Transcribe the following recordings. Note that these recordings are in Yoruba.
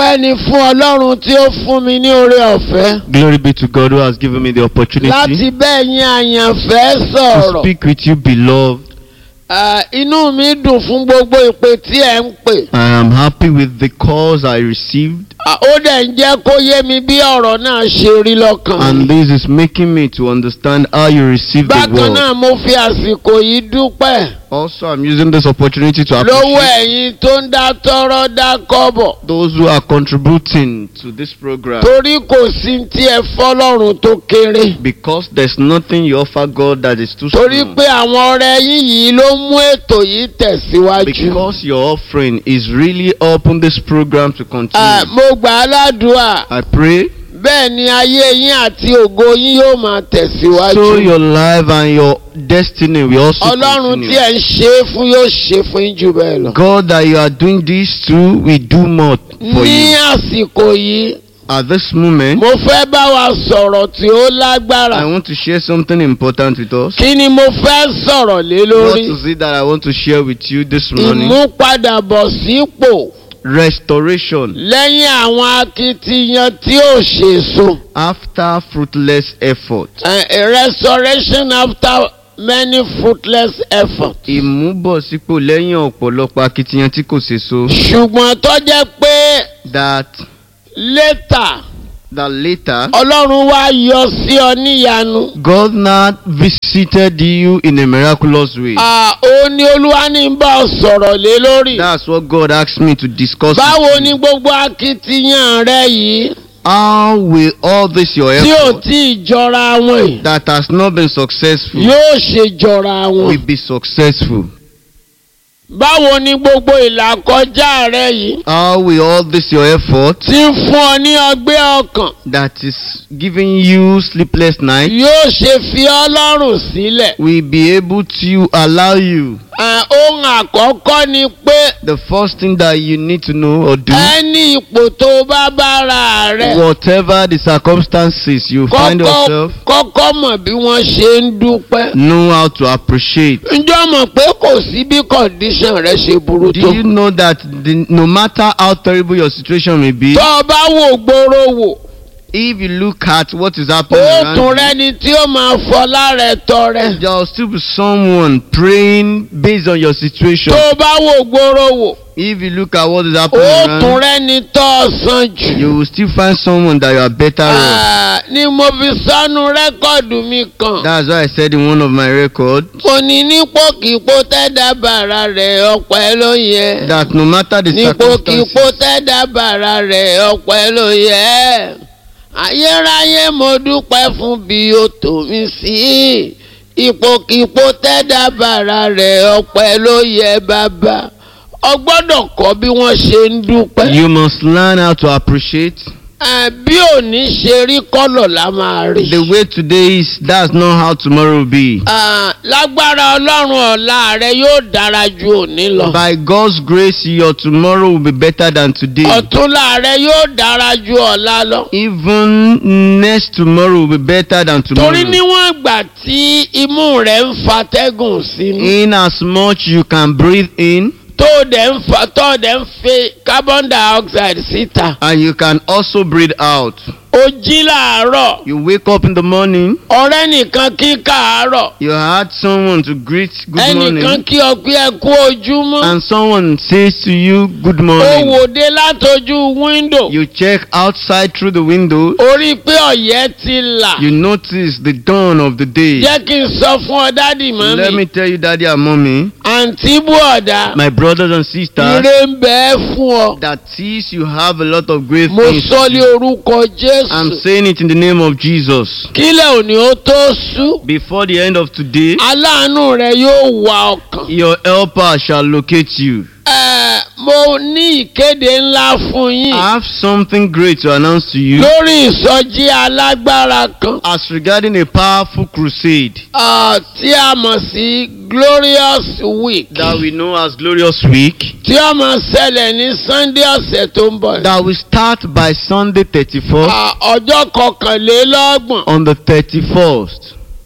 ọpẹ́ ni fún ọlọ́run tí ó fún mi ní oore ọ̀fẹ́ Glory be to God who has given me the opportunity láti bẹ́ẹ̀ yín àyànfẹ́ to sọ̀rọ̀. speak with you, beloved. Ah, inú mi dùn fún gbogbo ìpè tí ẹ̀ ń pè. I am happy with the calls I received, Ah, ó dẹ̀ ń jẹ́ kó yé mi bí ọ̀rọ̀ náà ṣe rí lọ́kàn. and this is making me to understand how you receive the bákan word. náà mo fi àsìkò yìí dúpẹ́ Also, I'm using this opportunity to lọ́wọ́ appreciate ẹ̀yin tó ń dá tọ́rọ́ dá kọ́bọ̀. those who are contributing to this program torí kò sí tí ẹ fọ́lọ́run tó kéré. because there's nothing you offer God that is too torí small. pé àwọn ọ̀rẹ́ yín yìí ló mú ètò yìí tẹ̀síwájú. Because your offering is really helping this program to Ah, continue. mo gbà á ládùúà I pray bẹ́ẹ̀ ni ayé yín àti ògo yín yóò máa so tẹ̀síwájú. your life and your destiny will also ọlọ́run tí continue. ẹ̀ ń ṣe é fún yóò ṣe fún yín jù bẹ́ẹ̀ lọ. God that you are doing this to will do more for ní you. àsìkò yìí At this moment, mo fẹ́ bá wa sọ̀rọ̀ tí ó lágbára. I want to share something important with us. kí ni mo fẹ́ sọ̀rọ̀ lé What lórí? is it that I want to share with you this morning? ìmúpadàbọ̀ sípò Restoration lẹ́yìn àwọn akitiyan tí ò ṣèso. after fruitless effort. Uh, a restoration after many fruitless efforts. Ìmúbọ̀sípò lẹ́yìn ọ̀pọ̀lọpọ̀ akitiyan tí kò ṣèso. ṣùgbọ́n tó jẹ́ pé That later that later ọlọ́run wá yọ sí ọ níyanu. God now visited you in a miraculous way. Ah, ó ní olúwa ní bá ọ sọ̀rọ̀ lé lórí. That's what God asked me to discuss. báwo with ni you. gbogbo akitiyan rẹ yìí How will all this your tí ò effort tí ì jọra wọn yìí that has not been successful yóò ṣe jọra wọn. will be successful? báwo ni gbogbo ìlàkọjá rẹ yìí How will all this your effort tí ń fún ọ ní ọgbẹ́ ọkàn that is giving you sleepless nights yóò ṣe fi ọ lọ́rùn sílẹ̀. will be able to allow you? Ah, ohun àkọ́kọ́ ni pé The first thing that you need to know or do, ẹni ipò tó bá bára rẹ whatever the circumstances you find kọ́kọ́ yourself, kọ́kọ́ mọ̀ bí wọ́n ṣe ń dúpẹ́. know how to appreciate. ǹjọ́ mọ̀ pé kò sí bí condition rẹ ṣe burú Do tó. you know that the, no matter how terrible your situation may be, tó o bá wò gbòòrò wò if you look at what is happening ó around tún you, rẹni tí ó máa fọlá rẹ tọrẹ. there will still be someone praying based on your situation. tó o bá wò gbòòrò wò If you look at what is ó happening tún around, rẹni tó o san jù. you will still find someone that you are better off. Ah, ni mo fi sọnù rẹ́kọ̀dù mi kan. That's why I said in one of my records kò ní nípòkìpò tẹ́dá bàrà rẹ̀ ọ̀pẹ́ ló yẹ. that no matter the nípòkìpò circumstances, tẹ́dá bàrà rẹ̀ ọ̀pẹ́ ló yẹ. ayérayé mo dúpẹ́ fún bí o tò mí sí. ipòkìpò tẹ́dá bàrà rẹ̀ ọ̀pẹ́ ló yẹ bàbá. o gbọ́dọ̀ kọ́ bí wọ́n ṣe ń dúpẹ́. you must learn how to appreciate. Ah, bí òní ṣe rí kọ́lọ̀ la máa rí. The way today is, that's not how tomorrow will be. Ah, lágbára ọlọ́run ọ̀la rẹ yóò dára ju òní lọ. By God's grace, your tomorrow will be better than today. ọ̀túnla rẹ yóò dára ju ọ̀la lọ. Even next tomorrow will be better than torí tomorrow. níwọ̀n ìgbà tí imú rẹ̀ ń fatẹ́gùn sínú. In as much you can breathe in tó o dẹ̀ ń fa tó o dẹ̀ ń fe carbon dioxide síta. and you can also breathe out. o jí làárọ̀ You wake up in the morning, ọ̀rẹ́ nìkan kí kàárọ̀ you had someone to greet good ẹnìkan morning, kí ọ pé ẹ kú ojúmọ́. and someone says to you good o morning. wòde látojú wíńdò. You check outside through the window, orí pé ọ̀yẹ́ ti là. you notice the dawn of the day. jẹ́ kí n sọ fún ọ dádì Let mọ́mí. me tell you, Daddy and Mommy, àǹtí bùọ̀dá. my brothers and sisters, ire ń bẹ ẹ́ fún ọ. that is you have a lot of great mo things. sọ lé orúkọ I'm jésù. saying it in the name of Jesus. kílẹ̀ òní ó tó sú. Before the end of today, aláàánú rẹ yóò wà ọkàn. your helper shall locate you. Ẹ, mo ní ìkéde ńlá fún I yín. have something great to announce to you lórí ìsọjí alágbára kan. as regarding a powerful crusade ah, tí a mọ̀ sí glorious week. that we know as Glorious Week tí ó máa ṣẹlẹ̀ ní sunday ọ̀sẹ̀ tó ń bọ̀. that will start by Sunday 31st Ah, ọjọ́ kọkànlélọ́gbọ̀n on the 31st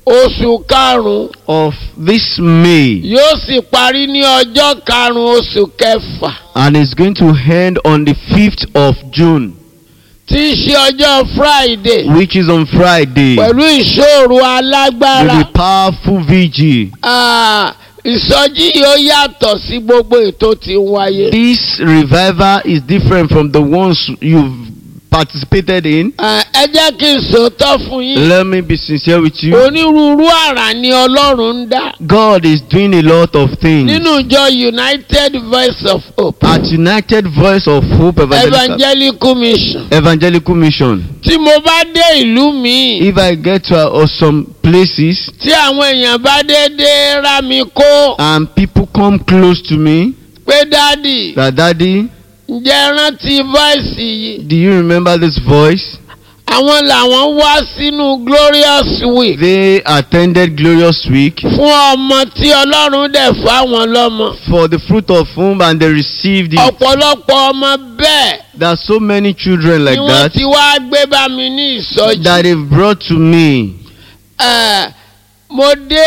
oṣù karùn-ún of this May yóò sì parí ní ọjọ́ karùn-ún oṣù kẹfà and it's going to end on the 5th of June, tí í ṣe ọjọ́ friday which is on Friday. pẹ̀lú ìṣòro alágbára. With a powerful vigil. Ah, ìsọjí yóò yàtọ̀ sí gbogbo ètò tí ń wáyé. This revival is different from the ones you've participated in. Ah, ẹ jẹ́ kí n sòótọ́ fún yín. Let me be sincere with you. onírúurú àrà ni ọlọ́run ń dá. God is doing a lot of things. nínú ìjọ united voice of hope At United Voice of Hope Evangelical, evangelical mission. Evangelical Mission, tí mo bá dé ìlú mi if I get to uh, some places tí àwọn èèyàn bá dédé rá mi kó and people come close to me, pé dádì that daddy, ǹjẹ́ rántí voice yìí. do you remember this voice? àwọn làwọn wá sínú glorious week. They attended Glorious Week fún ọmọ tí ọlọ́run dẹ̀ fáwọn lọ́mọ. for the fruit of whom and they received it. ọ̀pọ̀lọpọ̀ ọmọ bẹ́ẹ̀ There are so many children like ni wọ́n that ti wá gbé bá mi ní ìsọjí. that they've brought to me. Eh, mo dé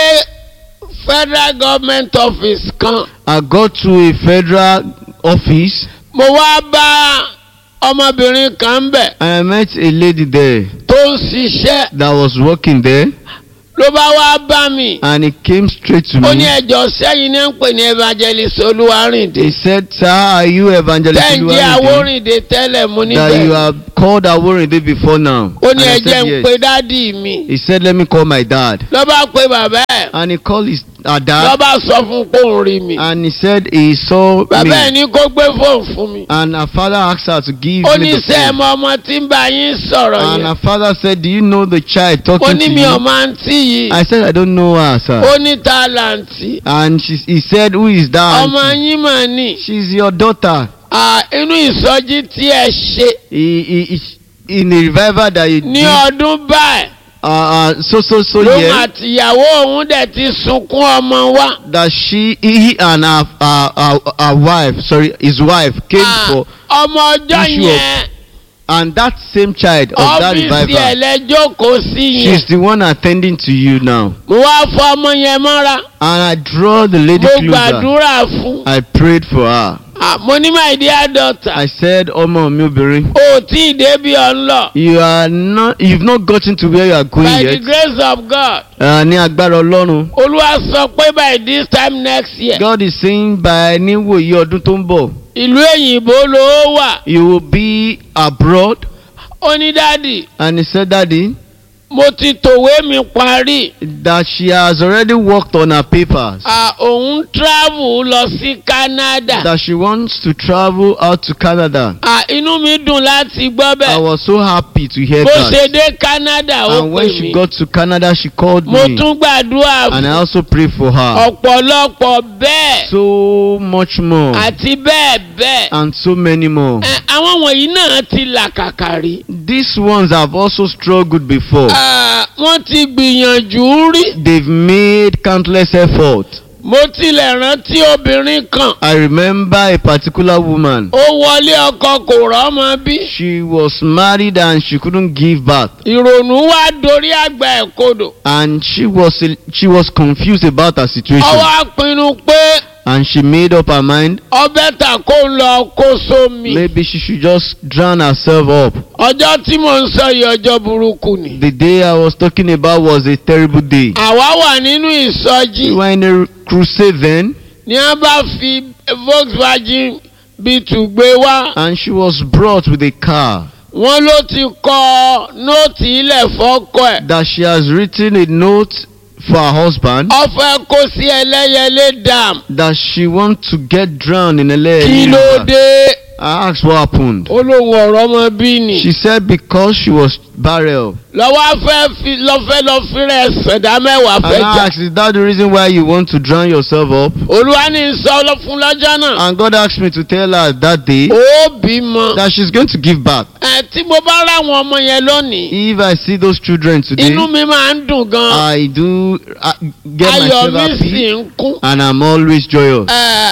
federal government office kan I got to a federal office mo wá bá ọmọbìnrin kan bẹ̀ and I met a lady there tó ń ṣiṣẹ́ that was working there ló bá wá bá mi. and he came straight to ó ní me. ẹjọ́ sẹ́yìn ní ń pè ní evangelist olúwarìndé. He said, Sir, are you evangelist tẹ́ǹjì Oluwarinde? awórìndé tẹ́lẹ̀ mo ní that you bẹ́ẹ̀. have called Aworinde before now? ó And ní I ẹjẹ́ said, ń yes. pe dádì mi. He said, let me call my dad. ló bá pe bàbá ẹ̀. And he called his uh, ló dad bá sọ fún pé òun rí mi. and he said he saw bàbá ẹ̀ me. ní kó gbé fóònù fún mi. And her father asked her to give ó me ní the sẹ́ ẹ phone. mọ ọmọ tí ń bá yín sọ̀rọ̀ And yẹn. her father said, do you know the child ó talking ní to mi ò you? máa ń tí yìí. I said, I don't know her, sir. ó ní tálàǹtì. And she, he said, who is that? ọmọ auntie?" yín mà ní. She's your daughter. À, inú ìsọjí tí ẹ ṣe He, he, he- in a revival that you ní did, ọdún báyìí. uh, uh, so, so, so, lóun yeah. àtìyàwó òun dẹ̀ ti sunkún ọmọ wa. that she he and her, her, her, her wife sorry his wife came Ah, for ọmọ ọjọ́ issue of yẹn and that same child of that ọ́fíìsì ẹ̀ revival lẹ́jọ́kọ̀ọ́ sí she's yẹn. the one attending to you now mo wá fọ ọmọ yẹn mọ́ra. and I draw the lady mo closer gbàdúrà fún. I prayed for her Ah, mo ní my dear daughter. I said ọmọ mi obìnrin o tí ì débi ọ̀nlọ. you are not you've not gotten to where you are going by the yet grace of God. uh, ní agbára Ọlọ́run olúwa sọ pé by this time next year. God is saying by níwòyí ọdún tó ń bọ̀ ìlú èyìnbó ló wà. you will be abroad ó ní dádì and he said daddy mo ti tòwé mi parí. that she has already worked on her papers. Ah, òun travel lọ sí Canada. that she wants to travel out to Canada. Ah, inú mi dùn láti gbọ́ I bẹ́ẹ̀. was so happy to hear bó ṣe that. dé Canada ó And when pè she mí. got to Canada, she called mo me. tún gbàdúrà And I fún also prayed for her. ọ̀pọ̀lọpọ̀ bẹ́ẹ̀ So much more. àti bẹ́ẹ̀ bẹ́ẹ̀. And so many more. Eh, àwọn wọ̀nyí náà ti làkàkà rí. These ones have also struggled before. Ah, wọ́n ti gbìyànjú rí. They've made countless efforts. mo tilẹ̀ rántí obìnrin kan. I remember a particular woman. ó wọlé ọkọ kò rọ́mọ bí. She was married and she couldn't give birth. ìrònú wá dorí àgbà ẹ̀ kodò. And she was she was confused about her situation. ó wá pinnu pé And she made up her mind ọbẹ̀ tà kó ń lọ kó sómi. maybe she should just drown herself up. ọjọ́ tí mò ń sọ yìí ọjọ́ burúkú ni. The day I was talking about was a terrible day. àwa wà nínú We ìsọjí were in a crusade then, ní a bá fi Volkswagen B2 gbé wá. and she was brought with a car wọ́n ló ti kọ nóòtì ilẹ̀ fọ́kọ ẹ̀. that she has written a note for her husband ó fẹ́ kó sí ẹlẹ́yẹlé dam. that she wants to get drowned in a kí ló lake. dé. I asked what happened. ó lóun ọ̀rọ̀ ọmọ bí ni. She said because she was barren. lọ́wọ́ fẹ́ fi lọ́fẹ́ lọ fírẹ̀ ṣẹ̀dá mẹ́wàá And fẹ́ jà. I asked, is that the reason why you want to drown yourself up? olúwa ní sọ lọ fún lọ́jọ́ náà. And God asked me to tell her that day ó bímọ. that she's going to give birth. ẹ tí mo bá ráwọn ọmọ yẹn lónìí. If I see those children today, inú mi máa ń dùn gan. I do uh, get ayọ̀ myself mi sì happy ń kún. and I'm always joyous. Ẹ,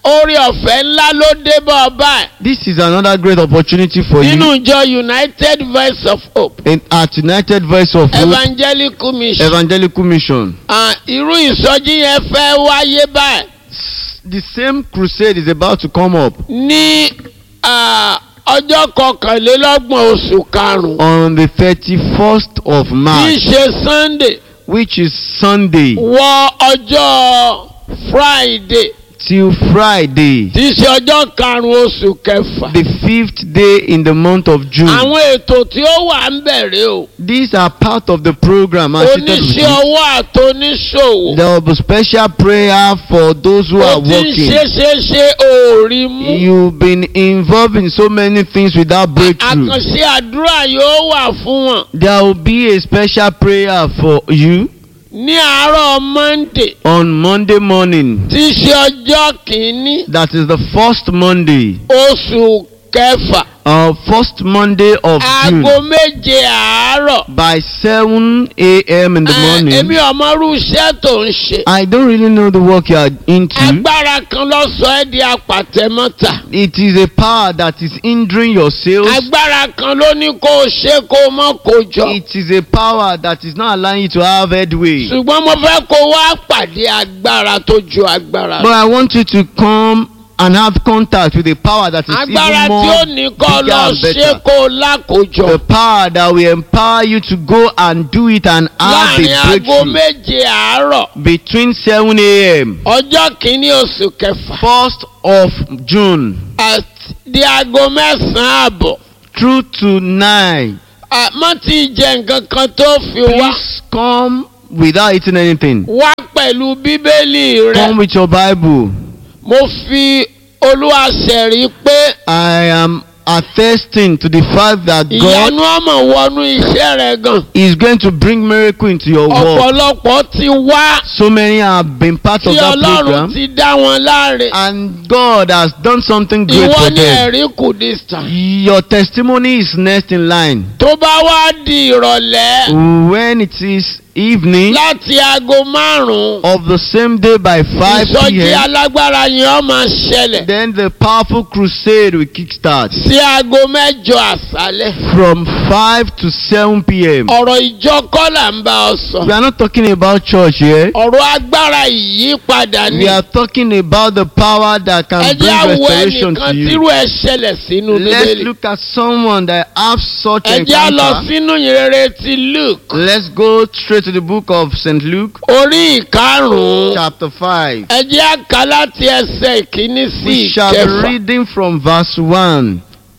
orí ọ̀fẹ́ ńlá ló dé bá ọ báyìí This is another great opportunity for nínú you ìjọ united voice of hope in, at United Voice of Hope evangelical mission Evangelical Mission. Ah, irú ìsọjí yẹn fẹ́ wáyé báyìí S- The same crusade is about to come up ní ah, ọjọ́ kọkànlélọ́gbọ̀n oṣù karùn-ún on the 31st of tí í March, ṣe sunday which is Sunday wọ ọjọ́ friday till Friday, tí í ṣe ọjọ́ karùn-ún oṣù kẹfà. the fifth day in the month of June. àwọn ètò tí ó wà ń bẹ̀rẹ̀ o These are part of the program. as stated with oníṣẹ́ it. ọwọ́ àtòníṣòwò There will be special prayer for those who ó are ti ń working. ṣe ṣe ṣe òòrì mú You've been involved in so many things without breakthrough. àkànṣe àdúrà yóò wà fún wọn There will be a special prayer for you ní àárọ̀ monday on Monday morning. tí í ṣe ọjọ́ kìíní That is the first Monday, oṣù kẹfà uh, first Monday of June. aago méje àárọ̀ By 7 a.m. in the Eh, morning. èmi ọmọrú iṣẹ́ tó ń ṣe I don't really know the work you are into. agbára kan ló sọ ẹ́ di apàtẹ́mọ́ta It is a power that is hindering your sales. agbára kan ló ní kó o ṣe kó o mọ́ kó jọ. It is a power that is not allowing you to have headway. ṣùgbọ́n mo fẹ́ kó wá pàdé agbára tó ju agbára But lọ. I want you to come and have contact with a power that is agbára even tí ó more ní kọ́ bigger lọ and ṣe better. kó o lákòjọ. The power that will empower you to go and do it and have láàrin a aago breakthrough méje àárọ̀ between 7 a.m. ọjọ́ kìíní oṣù kẹfà 1st of June àti di aago mẹ́sàn-án àbọ̀. through to 9. àmọ́ tí jẹ nǹkan kan tó fi wá. Please come without eating anything. wá pẹ̀lú bíbélì rẹ. Come with your Bible. mo fi olúwa ṣẹ̀rí pé I am attesting to the fact that God ìyanu ọmọ wọnú iṣẹ́ rẹ gan. is going to bring miracle into your world. ọ̀pọ̀lọpọ̀ ti wá. So many have been part of tí that ọlọ́run program. ti dá wọn láre. and God has done something great ìwọ for ní them. ẹ̀rí kù this time. Your testimony is next in line. tó bá wá di ìrọ̀lẹ́ When it is evening láti aago márùn-ún of the same day by 5 ìsọjí p.m., alágbára yẹn ó máa ṣẹlẹ̀ then the powerful crusade will kickstart sí aago mẹ́jọ àṣálẹ́. from 5 to 7 p.m. ọ̀rọ̀ ìjọ kọ́ là ń bá ọ sọ. We are not talking about church here. ọ̀rọ̀ agbára ìyípadà ni. We are talking about the power that ẹ can jẹ́ bring àwọ̀ restoration ẹnìkan to you. tírú ẹ ṣẹlẹ̀ sínú Let's bíbélì. look at someone that have such ẹ jẹ́ á lọ encounter. sínú ìrere ti luke Let's go straight to the book of St. Luke, orí ìkarùn-ún. chapter 5. ẹ jẹ́ á kà láti ẹsẹ̀ ìkíní sí We shall be ìkẹfà. reading from verse 1.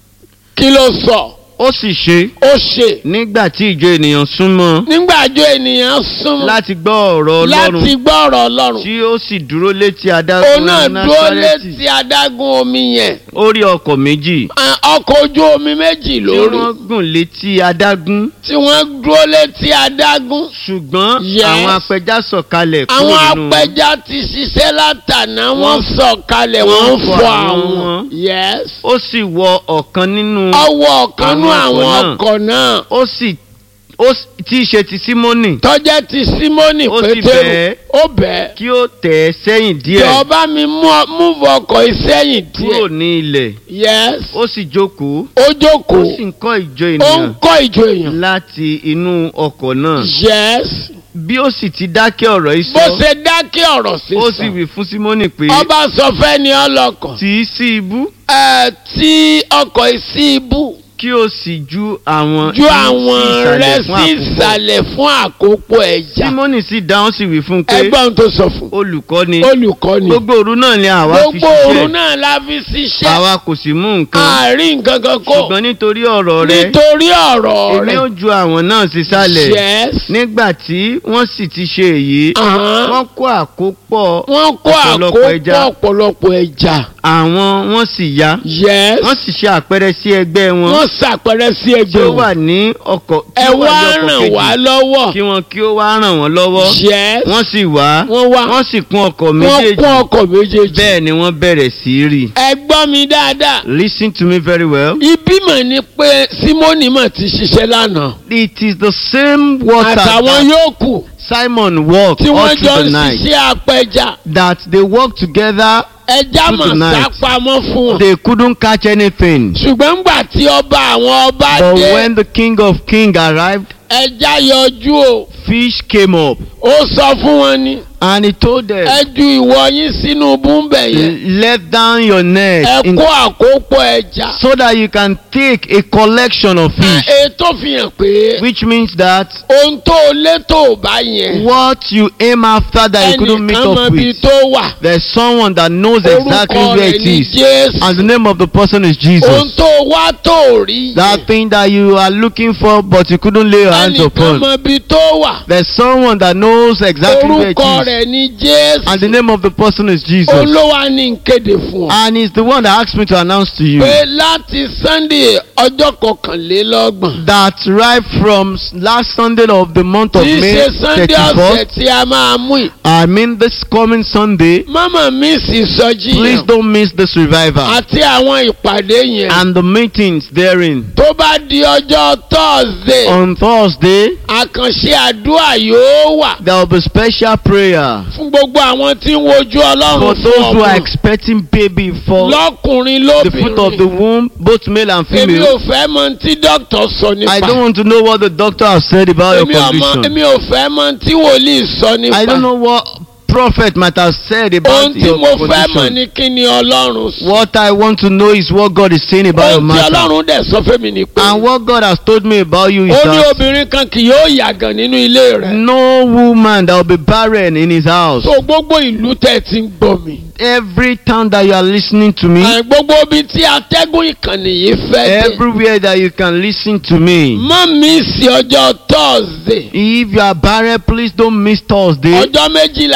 kí ló sọ? Ó sì ṣe ó ṣe. nígbà tí ìjọ ènìyàn súnmọ́ nígbàjọ ènìyàn súnmọ́ láti gbọ́ ọ̀rọ̀ láti Ọlọ́run gbọ́ ọ̀rọ̀ ọlọ́run. tí ó sì dúró létí òun adágún náà dúró Násárẹ́tì. létí adágún omi yẹn. Ó rí ọkọ̀ méjì À, ọkọ̀ ojú omi méjì tí lórí wọ́n gùn létí adágún tí wọ́n dúró létí adágún. ṣùgbọ́n Yes. àwọn apẹja sọ̀kalẹ̀ kúrò àwọn nínú wọn. apẹja ti ṣiṣẹ́ látàná wọ́n Wọ́n- sọ̀ kalẹ̀ wọ́n wọ́n fọ fọ àwọn àwọn. wọn. yes. Ó sì wọ ọ̀kan nínú ọwọ́ ọ̀kanú Àwọn àwọn ọkọ̀ ọkọ̀ náà ó sì ó sì- tí í ṣe ti Símónì tọ́jẹ́ ti símónì Ó sì pétérù bẹ́ẹ̀. ó bẹ́ẹ̀. kí ó tẹ̀ ẹ́ sẹ́yìn díẹ̀ jọba mi múvọ ọkọ̀ ìsẹ́yìn kúrò díẹ̀. ní ilẹ̀ yes. ó sì jókòó ó ó jókòó sì ń kọ́ ìjọ ó ń ènìyàn kọ́ ìjọ èèyàn. láti inú ọkọ̀ náà yes. bí ó sì ti dákẹ́ ọ̀rọ̀ yìí bó sọ ṣe dákẹ́ ọ̀rọ̀ ó sì sísọ. wí fún Símónì pé ọba sọ fẹ́ ni ọlọ́kọ̀. tì í sí ibú ẹ tí ọkọ̀ ìsí ibú kí ó sì ju àwọn ju sí àwọn rẹ ìsàlẹ̀ fún sí àkópọ̀. ìsàlẹ̀ fún àkópọ̀ ẹja. Símónì sì dáhùn sí wí fún un pé ẹgbọ́n tó sọ fún. olùkọ́ni olùkọ́ni. gbogbo òru náà ni àwa fi gbogbo òru ṣiṣẹ́ náà la fi ṣiṣẹ́. àwa kò sì mú nǹkan àárín nǹkan kan kó. ṣùgbọ́n nítorí ọ̀rọ̀ rẹ nítorí ọ̀rọ̀ èmi rẹ. ó ju àwọn náà sísàlẹ̀ yes. nígbà tí wọ́n sì ti ṣe èyí Ahán. wọ́n kó àkópọ̀ wọ́n kó ọ̀pọ̀lọpọ̀ ẹja. àkópọ̀ ọ̀pọ̀lọpọ̀ ẹja. àwọn wọ́n sì yá yes. wọ́n sì ṣe àpẹẹrẹ sí ẹgbẹ́ wọn wọ́n ṣàpẹrẹ sí tí ẹgbẹ́ ó wọn. wà ní ọkọ̀ tí ẹ ó wà wá ní ọkọ̀ ràn wá kejì lọ́wọ́. kí wọn kí ó wá ràn wọ́n lọ́wọ́ yes. wọ́n sì wá wọ́n wá. wọ́n sì kún ọkọ̀ wọ́n méjèèjì kún ọkọ̀ méjèèjì. bẹ́ẹ̀ ni wọ́n bẹ̀rẹ̀ sí í rì. ẹ gbọ́ mi dáadáa. listen to me very well. ibi mọ̀ ni pé símónì mọ̀ ti ṣiṣẹ́ lánàá. it is the same water àtàwọn that yòókù Simon walked tí all wọ́n jọ through the ń night ṣiṣẹ́ apẹja. that they worked together ẹja Good mọ̀ night. sápamọ́ fún wọn. They couldn't catch anything. ṣùgbọ́n ńgbà tí ọba àwọn ọba But dé when the king of kings arrived, ẹja yọjú o fish came up ó sọ fún wọn ni and he told them, ẹ ju ìwọ yín sínú búńbẹ̀ yẹn let down your net ẹ in, kó àkópọ̀ ẹja. so that you can take a collection of fish. ètò fi hàn pé Which means that ohun tó o létò bá yẹn what you aim after that you couldn't meet ẹnìkan mọ up ibi with, tó wà there's someone that knows exactly orúkọ where rẹ̀ it ní is. jésù And the name of the person is ohun Jesus. tó o wá tó o rí That yẹn thing that you are looking for but you couldn't lay your hands ẹnìkan upon. mọ ibi tó wà There's someone that knows exactly where it orúkọ is. rẹ̀ ní And the jésù name of the person is Jesus. olówó ní kéde fún ọ And he's the one that asked me to announce to you pé láti sunday ọjọ́ kọkànlélọ́gbọ̀n that right from s- last Sunday of the month of tí í May ṣe sunday ọ̀sẹ̀ 31st, tí a máa mú yìí I mean this coming Sunday, mama mi sì sọjí please yẹn don't miss this revival àti àwọn ìpàdé yẹn and the meetings therein. tó bá di ọjọ́ thursday On Thursday, àkànṣe àdúrà yóò wà there will be special prayer fún gbogbo àwọn tí ń wojú for ọlọ́run fún those who are ọmọ expecting baby for lọ́kùnrin the fruit of the lóbìnrin womb, both male and èmi ò female. fẹ́ mọ tí dókítà sọ I don't nípa want to know what the doctor has said about your èmi ò mọ condition. èmi ò fẹ́ mọ tí wòlíì sọ nípa I don't know what prophet might have said ohun about tí your mo fẹ́ mọ̀ condition. ní kí ni ọlọ́run sọ What I want to know is what God is saying about your ohun tí matter. ọlọ́run dẹ̀ sọ fún mi ni pé And what God has told me about you is ó ní that obìnrin kan kì yóò yàgàn nínú ilé rẹ̀ no woman that will be barren in his house. so gbogbo ìlú tẹ̀ ti ń gbọ́ mi Every time that you are listening to me, àì gbogbo ibi tí atẹ́gùn ìkànnì yìí fẹ́ dé everywhere that you can listen to me. má mi sí ọjọ́ thursday If you are barren, please don't miss Thursday. ọjọ́ méjìlá